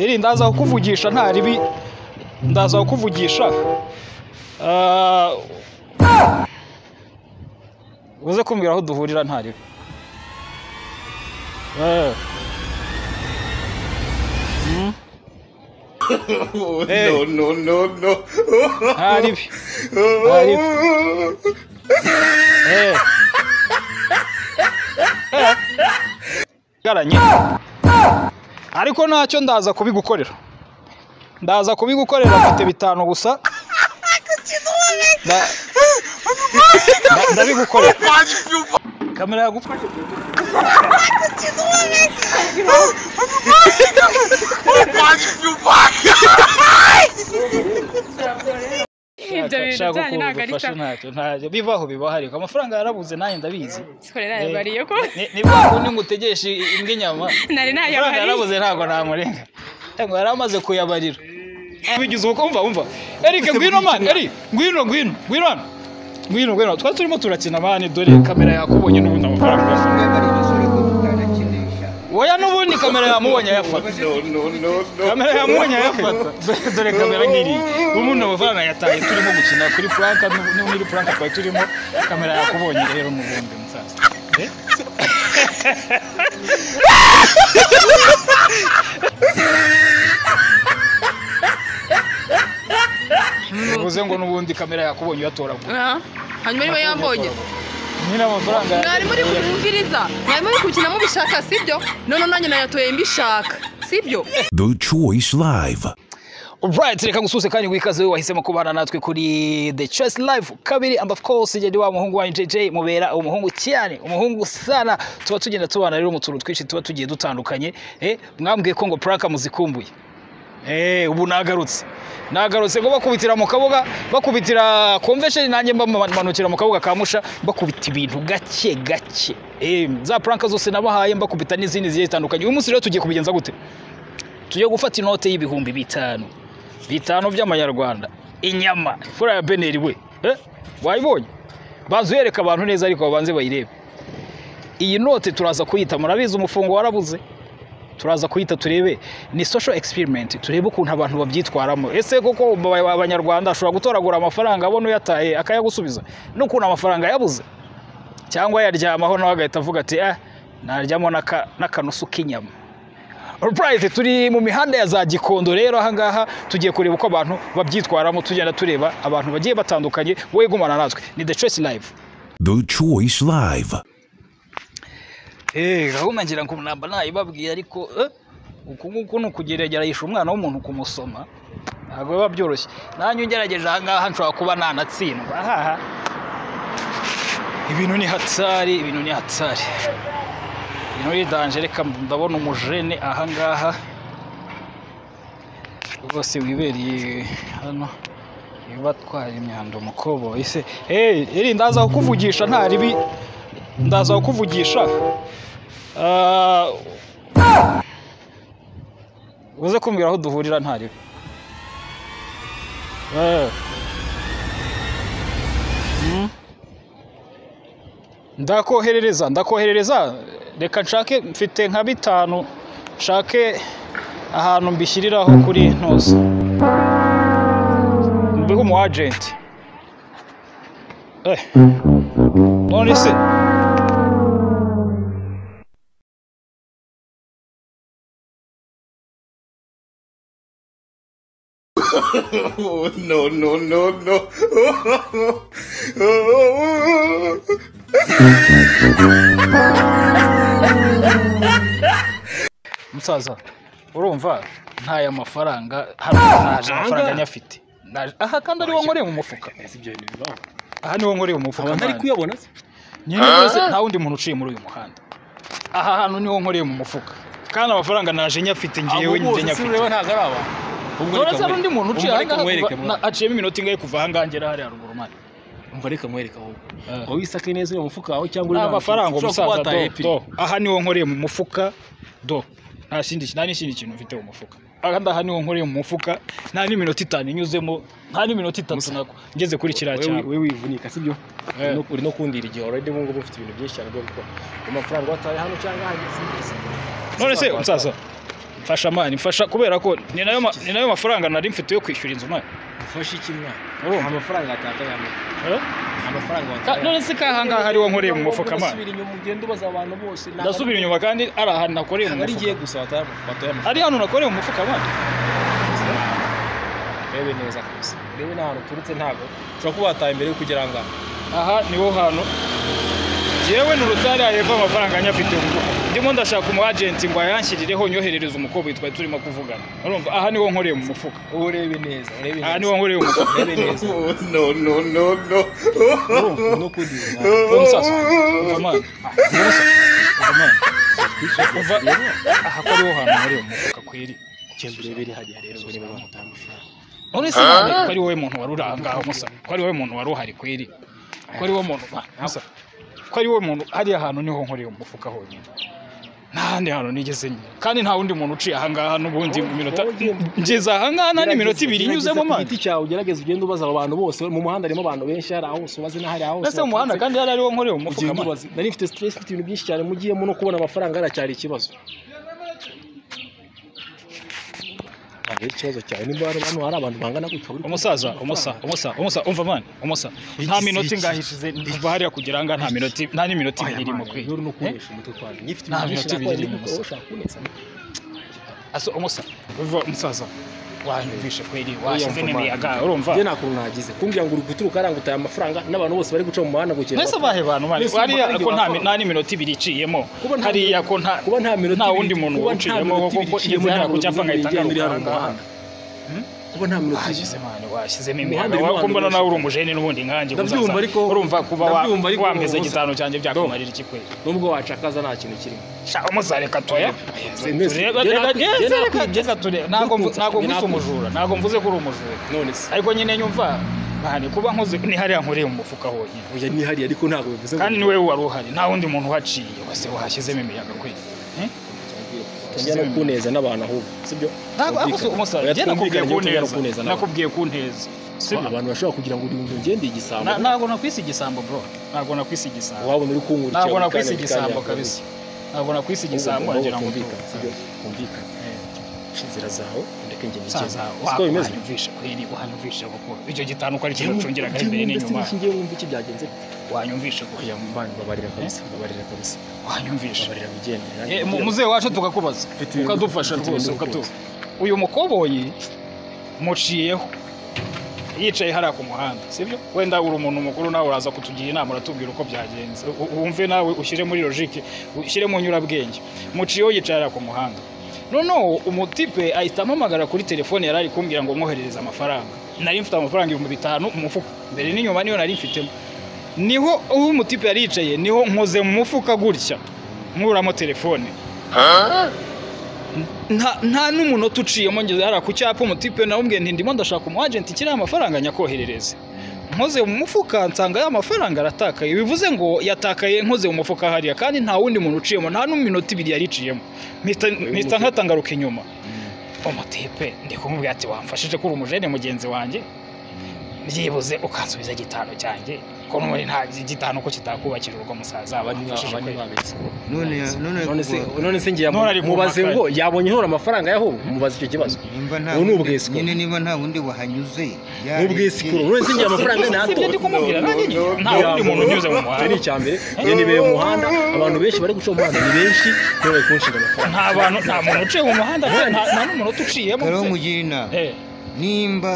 iri ndaza kukuvugisha nta ribi ndaza kukuvugisha uze kumbwira aho duhurira nta ribi No, no, no, no. nta ribi nta ribi Eh. Eh. Garanye. ariko ntacyo ndaza kubigukorera ndaza kubigukorera mfite bitanu gusa Nda- nda- ndabigukorera kamera yagufashe ibyo bintu Nshaka byanyu ko ntabwo ari ubufasha sawa ntacyo ntabyo bivaho bibaho ariko amafaranga yarabuze nanjye ndabizi sikorera yabariye ko Ni- ni bwa kundi ngo utegeshe imbwa inyama nari amafaranga nayabariye yarabuze ntabwo namurenga ntabwo yari amaze kuyabarira bigize uko umva umva Eric ngwino mani Eric ngwino ngwino ngwino hano ngwino ngwino twari turimo turakina mani dore kamera yakubonye n'ubundi amafaranga uyafata oya n'ubundi kamera yamubonye ayafata No, no, no, no. kamera yamubonye ayafata Dore- dore kamera nk'iri ubundi amafaranga yataye turimo gukina kuri puranka n'ubu muri puranka twari turimo kamera yakubonye rero mu bundi musaza Eh? bivuze ngo n'ubundi kamera yakubonye uyatoragura hanyuma niba yambonye nyine amafaranga mwari muri kumviriza mwari muri gukinamo ubishaka sibyo none nanjye nayatoye mbishaka sibyo The Choice Live. Alright, reka ngususe kandi wikaze we wahisemo kubana natwe kuri The Choice Live kabiri and of course jadi wa muhungu wa JJ mubera umuhungu cyane umuhungu sana tuba tugenda tubana rero mu tuntu twinshi tuba tugiye dutandukanye eh mwambwiye ko ngo Praka muzikumbuye eh ubu nagarutse nagarutse ngo bakubitira mu kabuga bakubitira convention nanjye mba manukira mu kabuga ka musha bakubita ibintu gake gake eh za Praka zose nabahaye mbakubita n'izindi zigiye zitandukanye uyu munsi rero tugiye kubigenza gute tujye gufata inote y'ibihumbi bitanu bitanu by'amanyarwanda inyama fura ya beneri we Eh, wayibonye banza uyereka abantu neza ariko babanze bayirebe iyi note turaza kuyita murabizi umufungo warabuze turaza kuyita turebe ni social experiment turebe ukuntu abantu babyitwaramo ese koko aba- abanyarwanda ashobora gutoragura amafaranga abona uyataye akayagusubiza n'ukuntu amafaranga yabuze cyangwa yaryamaho nawe agahita avuga ati ah naryamo n'aka- n'akanusu k'inyama Alright, turi mu mihanda ya za Gikondo rero ahangaha tugiye kureba uko abantu babyitwaramo tugenda tureba abantu bagiye batandukanye wowe gumana natwe ni The Choice Live The Choice Live. Eh, gahunda ngira ngo namba nayibabwiye ariko eh, uku nguku ni ukugerageragisha umwana w'umuntu kumusoma ntabwo biba byoroshye nanjye ungerageje ahangaha nshobora kuba nanatsindwa ahaha ibintu ni hatsari ibintu ni hatsari ibintu ni danje reka ndabona umujene ahangaha rwose wibereye hano batwara imyanda umukoboyi se eh iri ndaza kukuvugisha nta ribi ndaza kukuvugisha Ah, uze kumbwira aho duhurira nta ribi Eh. Hmm? ndakoherereza ndakoherereza reka nshake mfite nka bitanu nshake ahantu mbishyiriraho kuri ntuzi mbihe umu agenti eh. none se No, no, no, no. musaza urumva ntaya mafaranga hano naje amafaranga nyafite Naje- aha kandi ariwo nkoreye mu mufuka aha niwo nkoreye mu mufuka abantu ari mwana. kuyabona se nyine rwose nta wundi muntu uciye muri uyu muhanda aha hantu niho nkoreye mu mufuka kandi amafaranga naje nyafite ngewe abo njye bose si nyafite ureba ntabwo ari aba none se hari undi muntu uciye aha reka ngaha mwereke kuva- na- aciyemo iminota ingahe kuva aha ngaha ngera hariya haruguru mani umva reka mwereke ahubwo Eh. wowe isake neza uriya mufuka wawe cyangwa nta uriya mafaranga ushobora kuba umusaza wataye do, ebyiri. do aha niho nkoreye mu mufuka do nta kindi nta n'ikindi kintu mfite mu mufuka kandi aha niho nkoreye mu mufuka nta n'iminota itanu inyuzemo nta n'iminota itatu nako ngeze kuri kiriya Wowe- cyaro wowe wivunika sibyo Eh. No- uri no kundira igihe already ngubu ngubu ufite ibintu byinshi cyane byo gukora amafaranga wataye hano cyangwa ahandi si- si- none se uzatwara. umusaza mfasha mani mfasha kubera ko ni nayo ma- ni nayo mafaranga nari mfite yo kwishyura inzu mani ufashe iki mwana Urumva? nta mafaranga yatakaye hano Eh? nta mafaranga Ka- watakaye none se kahangaha hariho nkoreye mu mufuka mani ndasubira inyuma ugenda ubaza abantu bose nta- ndasubira inyuma kandi ari ahantu nakoreye mu ntabwo ari mufuka igihe gusa bataye amafaranga ari hano nakoreye mu mufuka mani urebe neza kabisa urebe n'ahantu uturutse ntabwo ushobora kuba wataye mbere yo kugera ngaha aha niho hantu yewe ni urutare hepfo amafaranga nyafite mu mufuka ndimo ndashaka umu agenti ngo ayanshyirireho nyoherereze umukobwa twari turimo kuvugana urumva aha niho nkoreye mu mufuka wowe urebe neza urebe aha neza niho nkoreye mu mufuka urebe neza no, no, no, no. urumva n'ukuri uwo musaza uva mani uva mani uva aha ko ariho hantu nkoreye mu mufuka kweri ikintu urebere hajya rero urebe bamutaye amafaranga none se mani ko ari wowe muntu wari uri aha ngaha musa ko ari wowe muntu wari uhari kweri ko ari wowe muntu mani, musa ko ari wowe muntu hariya hantu niho nkoreye mu mufuka honyine nta handi hantu nigeze nyine kandi nta wundi muntu uciye aha ngaha n'ubundi mu minota wowe ugenda- ngeze aha ngaha nta n'iminota ibiri nyuzemo mani mani igiti cyawe ugerageze ugende ubaza abo bantu bose mu muhanda harimo abantu benshi hari aho ubaze n'ahari aho mbese mu muhanda kandi hari ariwo nkoreye mu mufuka ugenda mani ubaze nari mfite stress mfite ibintu byinshi cyane mugiyemo no kubona amafaranga haracyari ikibazo ntabwo ari ikibazo cyane niba hano hano hari abantu bangana gutya uri umusaza umusa umusa umusa umva mani umusa nta Iki- minota iki- ingahe ishize kuva hariya kugera aha ngaha nta minota nta n'iminota ibiri irimo kwiye rero no kunesha umutwe twanjye nyifite Nta minota ibiri ni irimo gusa. ushaka kunesa asa umusa uva umusaza wanyumvishe kweri washyize Oya, mva, n'imiyaga urumva njye nta kuntu nagize kumbwira ngo uri guturuka arangutaye amafaranga n'abantu bose bari guca mu muhanda ngo ukeneye mbese bahe bantu mani Mbese hariya umva, ko nta nta- nta n'iminota ibiri iciyemo Kuba nta- hariya ko nta kuba nta minota nta ibiri- wundi muntu kuba nta uciyemo minota kuko ibiri ngeze hariya ku iciyemo cyapa ngahita ntabwo ngaruka aha uri ngaha guhangana. kuba nta minota ibiri washyizemo hano washyizemo Umuhanda imiyaga urimo abantu wakumbona benshi. nawe uri umujene n'ubundi nkanjye Ndabyumva musaza. ariko- urumva kuba wa- ndabyumva ariko wameze umusa. gitanu cyanjye byakumarira iki kweri nubwo wacakaza nta kintu kirimo Sha, umusa reka toya Mbese- Tureba- njye reka- nakwi- njye yes, reka- nakwica. reka tureba. Ntabwo mvu- Nakunze- ntabwo njye mvise nakunze. umujura ntabwo mvuze ko uri umujura none se ariko nyine nyumva bahane kuba nkoze ni hariya nkoreye mu mufuka honyine oya ni hariya ariko ntabwo bivuze ngo kandi niwe wari uhari nta wundi muntu uhaciye wese wahashyizemo imiyaga kwe Eh? tujya no kuneza n'abantu ahubwo sibyo Ntabwo- ariko si umusaza, Oya, njye nakubwiye twumvikane, njye tujya no kunteza kuneza n'abantu. nakubwiye kunteza sibyo abantu bashobora kugira ngo uri ngende igisambo Na- ntabwo nakwise igisambo bro ntabwo nakwise igisambo wabona uri kungurukira ntabwo buri nakwise kanya, buri kanya igisambo yakuvuga. kabisa ntabwo nakwise Ahubwo igisambo ngomba nagira ngo twumvikane, sibyo? tuwe. twumvikane Eh, inzira zawe ndeke njye musaza nikene wa- siko bimeze wanyumvishe kweri wanyumvishe kuko icyo gitanduka ari ikintu ucungiraga imbere n'inyuma ngiye wumva iki byagenze wanyumvishe kuko oya mbana babarira kabisa babarira kabisa wanyumvishe babarira bigendera Eh, mu- muzehe wacu tukakubaza Mfite ibintu- ukadufasha mfite ibintu rwose rwose. ukatuba uyu mukoboyi muciyeho yicaye hariya ku muhanda sibyo wenda uri umuntu mukuru nawe uraza kutugira inama uratubwira uko byagenze U- wumve nawe ushyire muri logike ushyire mu nyurabwenge muciyeho yicaye hariya ku muhanda noneho umutipe ahita ampamagara kuri telefone yari ari kumbwira ngo mwoherereze amafaranga nari mfite amafaranga ibihumbi bitanu mu mufuka mbere n'inyuma niyo nari mfitemo niho aho umutipe yari yicaye niho nkoze mu mufuka gutya nkuramo telefone nta nta n'umunota uciyemo ngeze hariya ku cyapa umutipe nawubwiye nti ndimo ndashaka umu agenti kiriya amafaranga nyakoherereze nkoze mu mufuka nsanga ya mafaranga aratakaye bivuze ngo yatakaye nkoze mu mufuka hariya kandi nta wundi muntu uciyemo nta n'uminota ibiri yari iciyemo mpita- mpita nkatangaruka inyuma umutipe ndi kumubwira ati wamfashije ko uri umujene mugenzi wanjye byibuze ukansubiza igitanu cyanjye ko n'ubundi nta igitanu ko kitakubakira urwo musaza wamfashije abandi kwera. babese none none none se kuva- none se ngiye None ari mubaze kumpaka. ngo yabonye ntora amafaranga yaho mubaze icyo kibazo nimba nta ubu ni wundi- ubwiswe. nyine niba nta wundi wahanyuze n'ubwisikuru none se ngiye amafaranga Si ibyo natora ndi kumubwira nanjye nyine nta wundi muntu unyuze mu icyo muhanda ni icya mbere njye nibeye mu muhanda abantu benshi bari guca mu muhanda ni benshi none bari kunshinga amafaranga nta bantu nta muntu uciye mu muhanda pe, nta nta n'umunota uciyemo karo pe. mugira inama Eh, nimba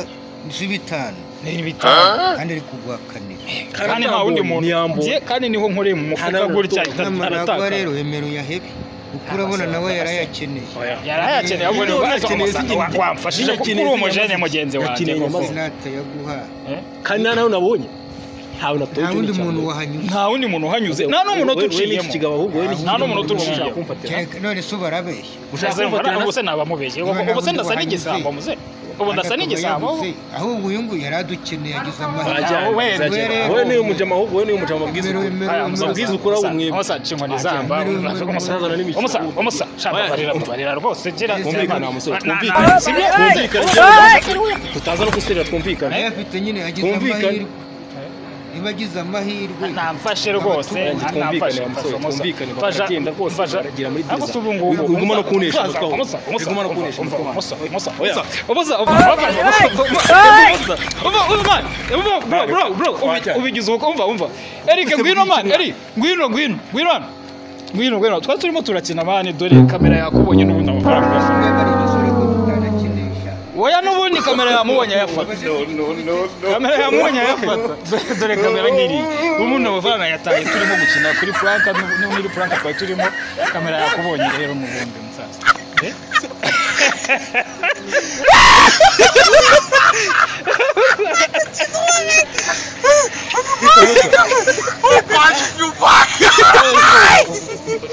z'ibitanu ni ibitaro kandi ari kugwa kane kandi nta wundi muntu Ntiyambonye. ngiye kandi niho nkoreye mu Nta mufuka n'umuntu gutya utumva. ahita- n'amarabwa aratakara rero wemera uyahebe kuko urabona nawe yarayakeneye Oya. yarayakeneye ahubwo ni ubwazo Yakeneye umusanga z'ingenzi. wamfashije kuko uri umujene mugenzi wanjye Yakeneye koko. inyamaswa. sinatayaguha kandi nta nawe nabonye ntawe natoye nta wundi muntu wahanyuze nta wundi muntu uhanyuze nta n'umunota uciyemo nta n'umunota uciyemo Kereka- none se ubarabeshya Ushaka kumva- ubuse naba mubeshye Niba nta ubuse wundi ndasa wahanyuze. n'igisambo muze ubu ndasa n'igisambo ahubwo uyu nguyu yari adukeneye agize amahirwe Ajya- we- we niwe mujama ahubwo we niwe mujama mabwiriza Wemera- wemera- Aya, wemera- musa, Amabwiriza musa, ukora musa, umwebwe. musa, nshingwa nizamba, Ajya, umusa, mbere- umusa, umusaza nari umusa, mwishyura. umusa, shaka Oya. barira, barira rwose, gira- Twumvikane wa musore, Na- na- twumvikane. sibyo? Twumvikane. Tutaza no gusirira twumvikane. ayafite nyine agize Twumvikane. amahirwe niba agize amahirwe namfashe rwose Nanjye twumvikane wa musore twumvikane bakagenda rwose baragera muri gereza ubu ngubu Uri kuguma no kunesha umutwe wawe. umusa Uri kuguma no kunesha umutwe wawe. Oya. umusa ubigize uko umva umva erike ngwino mani eri ngwino ngwino ngwino hano ngwino ngwino twari turimo turakina mani dore kamera yakubonye n'ubundi amafaranga uyafata niba ari igisore ko tutanakinisha oya n'ubundi kamera yamubonye ayafata no, no, no, no. kamera yamubonye ayafata Dore- dore kamera nk'iriya ubundi amafaranga yataye turimo gukina kuri puranka n'ubu- n'ubu muri puranka twari turimo kamera yakubonye rero mugombe musaza Eh?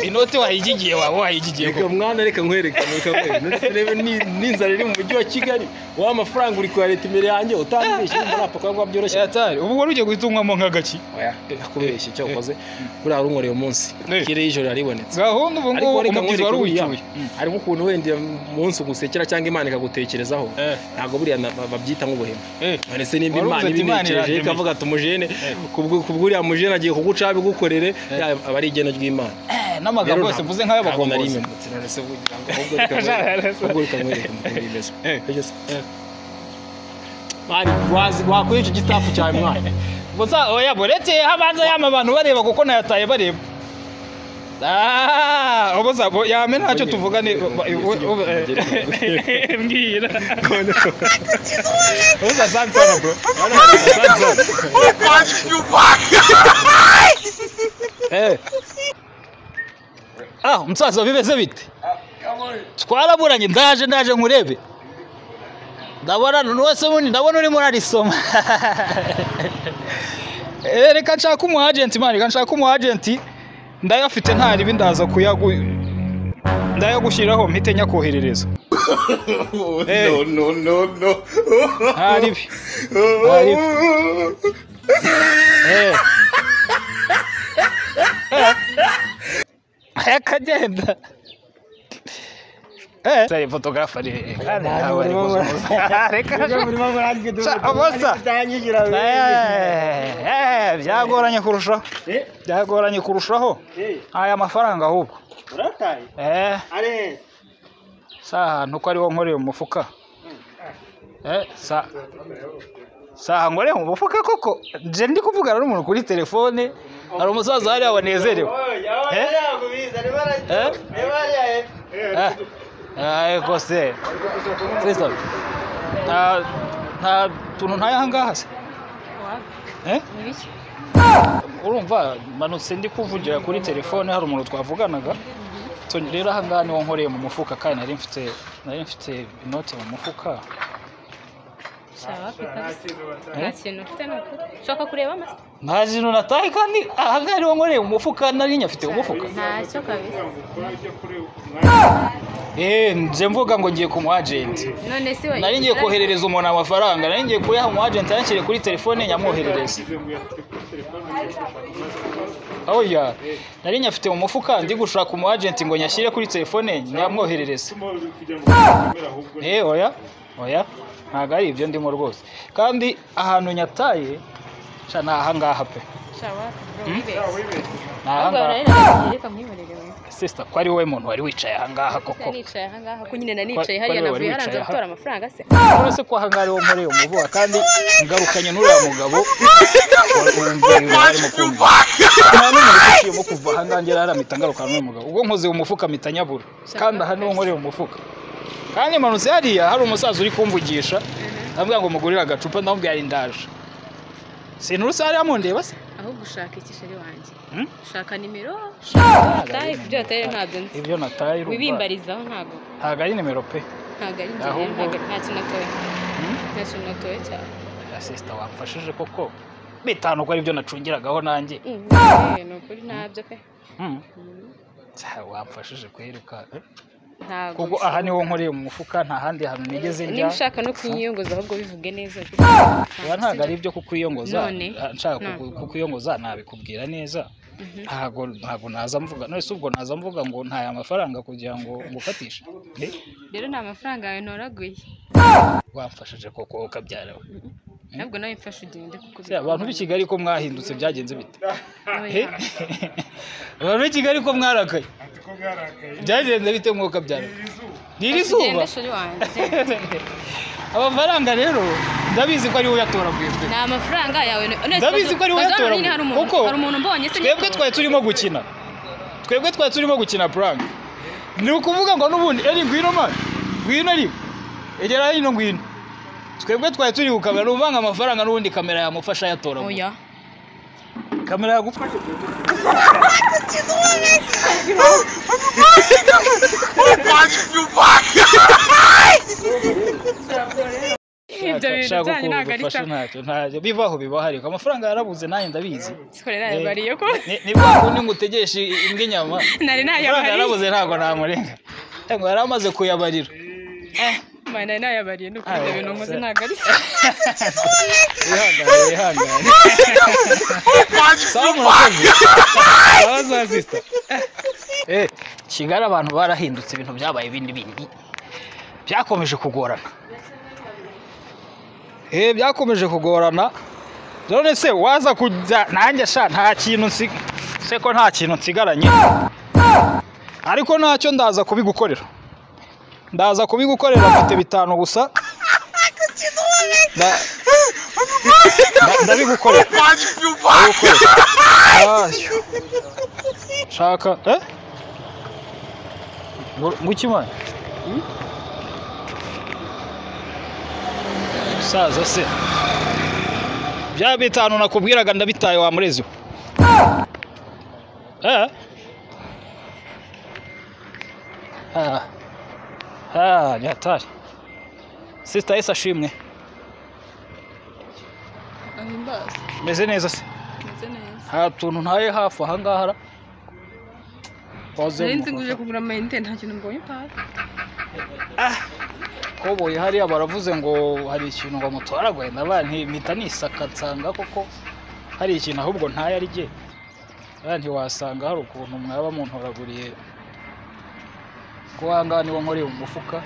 inoti wayigigiye waba wayigigiye reka mwana reka nkwerekane reka nkwerekane Ndetse urebe ni- n'inzara iri mu mujyi wa kigali wa mafaranga uri kwa leta imbere yanjye utambeshye urumva napfa kuba ngo byoroshye yatari ubu wari ugiye guhita unywamo nk'agaki oya reka kubeshya icyo wakoze buriya warunkoreye umunsi Eh. ikirere y'ijoro yaribonetse gahunda ubu ngubu ariko reka umubyizi nkwereke wari buriya uwicyuye hariho ukuntu wenda umunsi ugusekera cyangwa imana ikagutekerezaho Eh. ntabwo buriya na- ba- babyita nk'ubuhemu Eh. ndetse nimba Wari imana uzi ati Imana ibintekereje irandemeye. ikavuga ati umujene kubwo- kubw'uriya mujene agiye kugucaho abigukorere yaba aba ari igeno ry'imana n'amagambo yose mvuze nk'ay'abakombozi Eh. wakwica igitafu cyawe mwana gusa oya buretse habanza yama abantu bareba kuko nayataye bareba Ah, ubuza bo- yame ntacyo tuvuga ni Bagere- bagere- bagere- mbwira ubuza sansana bro Eh. ah umusaza bimeze bite twaraburanye ndaje ndaje nkurebe ndabona wese bundi ndabona urimo urarisoma Eh, reka nshaka umu agent man reka nshaka umu agent ndayafite ntari bindaza kuyagu ndayagushyiraho mpite nyakoherereza Oh, Hey. No, no, no, no. ntari bi Oh, Eh. Eh. akagenda Eh. Tari photographe ari kandi ntawe ari gusuhuza. Reka Sha- abosa. Eh, eh, byagoranye kurushaho byagoranye kurushaho aya mafaranga ahubwo eh saha ntuko ariwo nkoreye mu mufuka eh sa saha nkoreye mu mufuka koko je ndi kuvugana n'umuntu kuri telefone hari umusaza hariya wanezerewe Eh? Eh? Eh. Ariko se Christophe nta nta tuntu ntayaha ngaha se Eh? urumva manutse ndi kuvugira kuri telefone hari umuntu twavuganaga So, rero aha ngaha niho nkoreye mu mufuka kandi nari mfite nari mfite inote mu mufuka nta kintu ufite ntabwo ushaka kureba amase nta kintu nataye kandi aha ngaha niho nkoreye mu mufuka nari nyafite umufuka ntacyo kabisa eh nje mvuga ngo ngiye ku mu agent none si we nari ngiye koherereza umuntu amafaranga nari ngiye kuyaha umu agent yanshyire kuri telefone nyamwoherereza oya nari nyafite mu mufuka ndi gushaka umu agent ngo nyashyire kuri telefone nyamwoherereze eh oya oya ntabwo ari ibyo ndimo rwose kandi ahantu nyataye sha ni ahangaha pe shawa wibeshye ni ahubwo ahangaha barareba reka mwihorere we sister ko ari we muntu wari wicaye ahangaha Ese koko nicaye ahangaha ko nyine nanicaye Kwa- hariya kwa- wari navuye haranze wicaye aha? gutora amafaranga se uretse ko ahangaha ariho muri uyu muvuga kandi ngarukanye n'uriya mugabo nta n'umuntu uciyemo kuva ahangaha ngera haramita ngarukana n'uyu mugabo ubwo nkoze uyu mufuka mpita nyabura kandi aha niho nkoreye umufuka kandi manutse hariya hari umusaza uri kumvugisha ambwira ngo mugurire agacupa ndamubwira ari ndaje sinturusi hariya mundeba se ahubwo ushaka iki sheri wanjye Hmm? shaka nimero shaka tayi ibyo wataye ntabyo nzi ibyo nataye urumva. wibimbarizaho ntabwo ntabwo ari nimero pe ntabwo ari njye Ahubwo- ntabwo nta kintu natoye nta kintu natoye cyane asisita wamfashije koko bitanu ko aribyo nacungiragaho nanjye Mm, eh, ni ukuri ntabyo pe Mm. Cya, wamfashije kweruka ntabwo kuko aha niho nkoreye mu mufuka nta handi hantu nigeze njya niba ushaka no kunyiyongoza ahubwo bivuge neza Oya, ntabwo ari ibyo kukwiyongoza None? Ah, nshaka Nta. kuku- kukwiyongoza nabikubwira neza ntabwo ntabwo naza mvuga none se ubwo naza mvuga ngo ntaye amafaranga kugira ngo ngufatishe Eh, rero ni amafaranga yawe ntoraguye wamfashije koko ukabyara we ntabwo nawe mfashe ugende kuko Se, abantu b'i kigali ko mwahindutse byagenze bite He? Oya. abantu b'i kigali ko mwarakaye Ko bwarakaye. byagenze bite mwuka byawe ni iri Fata zuba ugende shuri wanjye amafaranga rero ndabizi ko ari wowe uyatoragura twe ni amafaranga yawe ndabizi ko ari wowe uyatoragura kuko hari umuntu mbonye se twebwe nitoragura. twari turimo gukina twebwe twari turimo gukina prank ni ukuvuga ngo n'ubundi eri ngwino mani ngwino ari egera hino ngwino twebwe twari turi gukamera ni uvanga amafaranga n'ubundi kamera yamufasha yatoragura oya kamera yagufasha ibyo bintu Nshaka byanyu ntabwo ari kugufasha sawa ntacyo ntacyo bibaho bibaho ariko amafaranga yarabuze nanjye ndabizi sikorera yabariye ko Ni- ni bwa kundi ngo utegeshe imbwa inyama nari amafaranga nayabariye yarabuze ntabwo namurenga ngo yari amaze kuyabarira Ma, nari nayabariye ni ukuri ibyo Ah, bintu nkoze se- ntabwo ari sawa wihangane wihangane sawa murakoze sawa sawa sisita eh kigali abantu barahindutse ibintu byabaye ibindi bindi byakomeje kugorana eh byakomeje kugorana none se waza kujya nanjye sha nta kintu nsi se ko nta kintu nsigaranye ariko ntacyo ndaza kubigukorera ndaza kubigukorera mfite bitanu gusa Nda- nda- ndabigukorera ndabigukorera Ayyo. shaka eh ngo ngo iki mwana musaza se bya bitanu nakubwiraga ndabitaye wa murezi we eh ah ah ni hatari sisita yesi ashimwe ahimbaza meze neza se meze neza nta tuntu ntaye hafi ahangaha ra nari nzi Wazenguruka. ngo uje kugura amayinite nta kintu mbonye pasi koboyi hariya baravuze ngo hari ikintu ngo mutwara guhenda banki mpita nisaka nsanga koko hari ikintu ahubwo ntayo ari jye banki wasanga hari ukuntu mwaba muntoraguriye ko ahangaha niwo nkoreye mu mufuka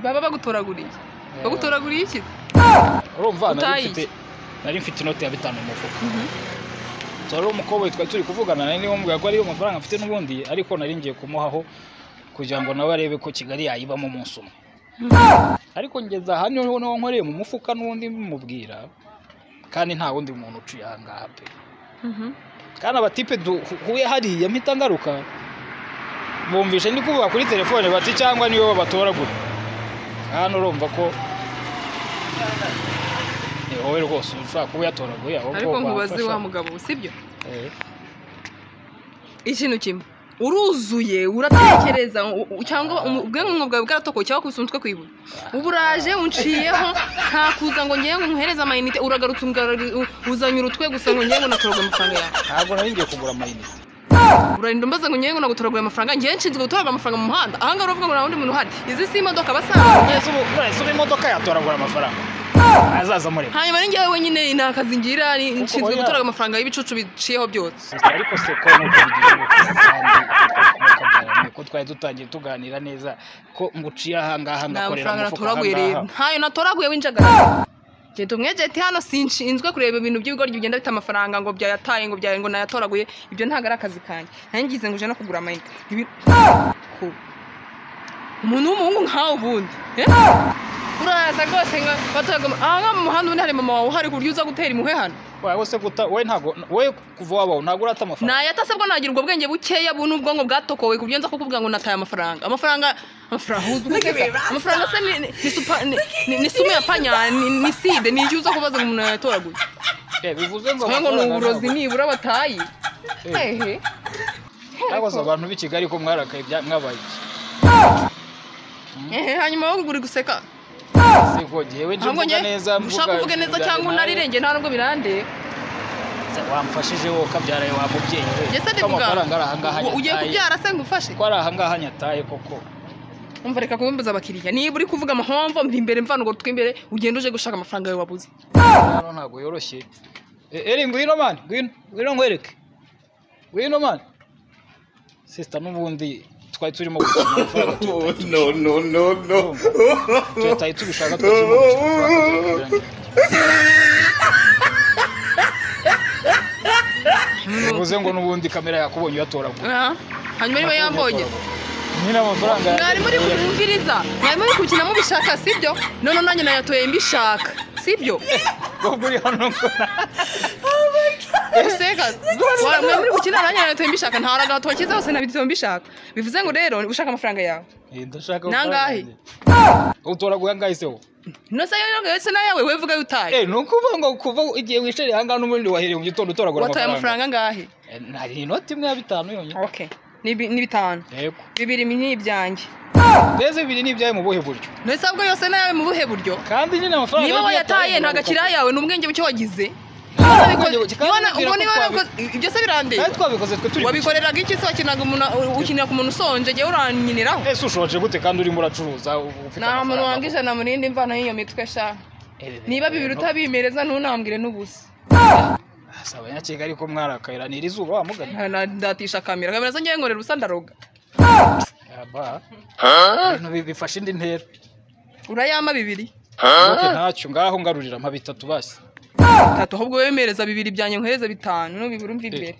baba bagutoraguriye bagutoraguriye iki urumva nari Utayizi. mfite nari mfite inoti ya bitanu mu mufuka tuwari umukoboyi twari turi kuvugana nari niwambwira ko ariyo mafaranga mfite n'ubundi ariko nari ngiye kumuhaho kugira ngo nawe arebe ko kigali yayibamo umunsi umwe ariko ngeze aha niho niho nkoreye mu mufuka n'ubundi mubwira kandi nta wundi muntu uciye aha ngaha pe kandi abatipe duhuye hariya mpita ngaruka bumvishe ndi kuvuga kuri telefone bati cyangwa niwe babatoragura hano urumva ko ni wowe rwose ushobora kuba uyatoraguye ahubwo ariko nkubaze wamfasha. wa mugabo sibyo Eh. ikintu kimwe uruzuye uratekereza u- u- cyangwa umu- ubwenge bwawe bwaratokoye cyangwa kusunzwe kwibura ubu uraje unciyeho nta kuza ngo ngewe ngo nkuhereze amayinite uragarutse ungarari- u- uzanye urutwe gusa ngo ngewe ngo natoragure amafaranga yawe ntabwo nari ngiye kugura amayinite urarinda umbaza ngo ngewe ngo nagutoragure amafaranga ngewe nshinzwe gutoragura amafaranga mu muhanda aha ngaha uravuga ngo nta wundi muntu uhari izi si imodoka basanzwe none se ubu none se ubu imodoka yatoragura amafaranga azaza mureba hanyuma ni ngewe wenyine nta kazi ngira ni- nshinzwe oya. gutoragura amafaranga y'ibicucu biciyeho byose ariko se ko nuko bigize ubukana kandi twakomokagiranye, ko twari dutangiye tuganira neza ko nguciye ahangaha nta ngakorera mafaranga umufuka natoraguye rero ahangaha ntayo natoraguye w'injagara genda umwegeti hano sinshinzwe kureba ibintu by'ibigoryi bigenda bita amafaranga ngo byayataye ngo byaye ngo nayatoraguye ibyo ntabwo ari akazi kanjye nangize ngo uje no kugura amayinite Ibi- Ku- umuntu w'umuhungu nkawe ubundi eh? uraza rwose ngo batoragure aha ngaha mu muhanda ubundi hari mama wawe uhari ku buryo uza gutera impuhwe hano wowe se guta wowe ntabwo wowe kuva wabaho ntabwo urata amafaranga nayatase bwo nagira ubwo bwenge bukeya bu n'ubwonko bwatokowe ku buryo nza kukubwira ngo nataye amafaranga amafaranga amafaranga uzi uko asa. amafaranga se ni- ni- ni supa- ni- ni- ni sumu ya panya ni ni side ni iyo uza kubaza ngo umuntu yatoraguye Eh, bivuze ngo cyangwa ngo ni amafaranga uburozi ntabwo- nibura bataye Eh. hehe ntabwo abantu b'i kigali ko mwarakaye bya- mwabaye iki? Ehe, hanyuma wowe uri guseka se ko ngewe nje ahubwo mvuga njye neza ushaka kuvuga neza ibijyanye cyangwa nawe. unarirengeye nta nubwo birandeba Se wamfashije wowe ukabyara wa mubyeyi we njye se ndi ko amafaranga ari ahangaha kuganira ugiye nyataye. kubyara se ngufashe ko ari ahangaha nyataye koko umva reka kubimbuza abakiriya niba uri kuvuga amahomvo mva imbere mvana urwo rutwe imbere ugenda uje gushaka amafaranga yawe wabuze hano ntabwo yoroshye E- eri ngwino mani ngwino ngwino nkwereke ngwino mani sisita n'ubundi twari turimo gukina amafaranga no, no, no, no. tuyataye tubishaka twari turimo gukina amafaranga tutayageranye. bivuze ngo n'ubundi kamera yakubonye uyatoragura Ah, hanyuma niba yambonye nyine amafaranga mwari muri kumviriza mwari muri gukina mubishaka sibyo none nanjye nayatoye mbishaka sibyo ubwo uri hano mbona. Ese ga- wa- mwari muri gukina nanjye nayatoye mbishaka nta ragato kiza hose nabitoye mbishaka bivuze ngo rero ushaka amafaranga yawe Eh, ndashaka Ni angahe? amafaranga. utoragura angahe se wowe? ntose yose nayawe we vuga yutaye Eh, ni ukuvuga ngo kuva igihe wicariye ahangaha n'ubundi wahereye mu gitondo utoragura wataye amafaranga amafaranga angahe Eh, hari inoti imwe ya bitanu yonyine okay ni bi- ni bitanu yego bibiri ni ibyanjye mbese bibiri ni ibyawe mu buhe buryo ntose ahubwo yose nayawe mu buhe buryo kandi nyine amafaranga niba yagiye wayataye nta atanga- gakira yawe ni ubwenge buke wagize ubwenge- kandi ubwo niba twabi- warakoze ibyo se birandeba kandi twabikoze twe turi wabikoreraga iki se wakinaga umuntu ukinira ku muntu usonje njyewe uranyiniraho ese ushoje gute kandi urimo uracuruza ufite nta muntu wanga ijana mu yindi mvano y'iyo mitwe sha niba bibiri utabimereza ntunambwire n'ubusa saba nyakega ariko mwarakayira ni iri zuba wamugana ndatisha kamera kamera zanjye nkorera ubusa ndaroga aba ibintu bi- bifashe indi ntera urayama bibiri Ntuke ntacyo ngaho ngarurira mpa bitatu basi bitatu ahubwo wemereza bibiri byanjye nkohereza bitanu n'ubibiri umva imbere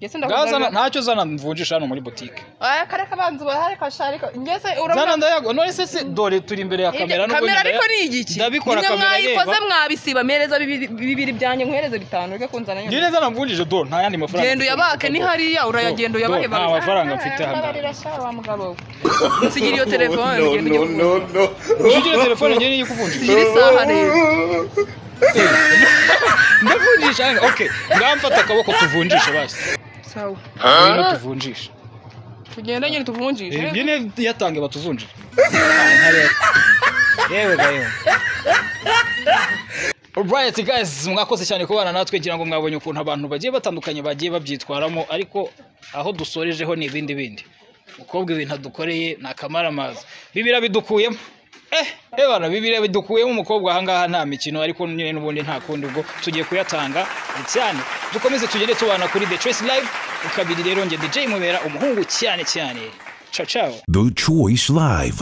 Ngese ndakugura- Ngaho zana- ntacyo zana mvunjisha hano muri butike Aya, kare kabanza ubahare kasha ariko ngeze urabona zana ndayago none se se dore turi imbere ya kamera n'ubwo kamera nyuma ya- ariko ni igiki ndabikora Nimwe kamera mwayikoze yeba mwabisiba mereza bibiri bibiri byanjye nkohereze bitanu reka kunzana nyine ngire zana mvunjisha do nta yandi mafaranga genda uyabake ni hariya urayagenda Do, uyabahe nta mafaranga mfite hano nsigira iyo telefone No, ugende no, ujye no, kuvunja. no. ujye telefone ngire niyo kuvunjisha nsigira isaha rero ndavunjisha hano okay ngaho mfata akaboko tuvunjishe basi sawa ngwino tuvunjishe tugende nyine Eh, tuvunjishe nyine yatange batuvunjire yewe gayo Alright guys mwakoze cyane kubana natwe ngira ngo mwabonye ukuntu abantu bagiye batandukanye bagiye babyitwaramo ariko aho dusorejeho ni ibindi bindi mukobwa ibintu adukoreye ni akamaramaza bibira bidukuyemo eh ebana bibira bidukuyemo umukobwa ahangaha nta mikino ariko nyine n'ubundi nta kundi ubwo tugiye kuyatanga cyane dukomeze tugende tubana kuri The Choice Live ukabiri rero njye DJ mubera umuhungu cyane cyane ciao ciao The Choice Live.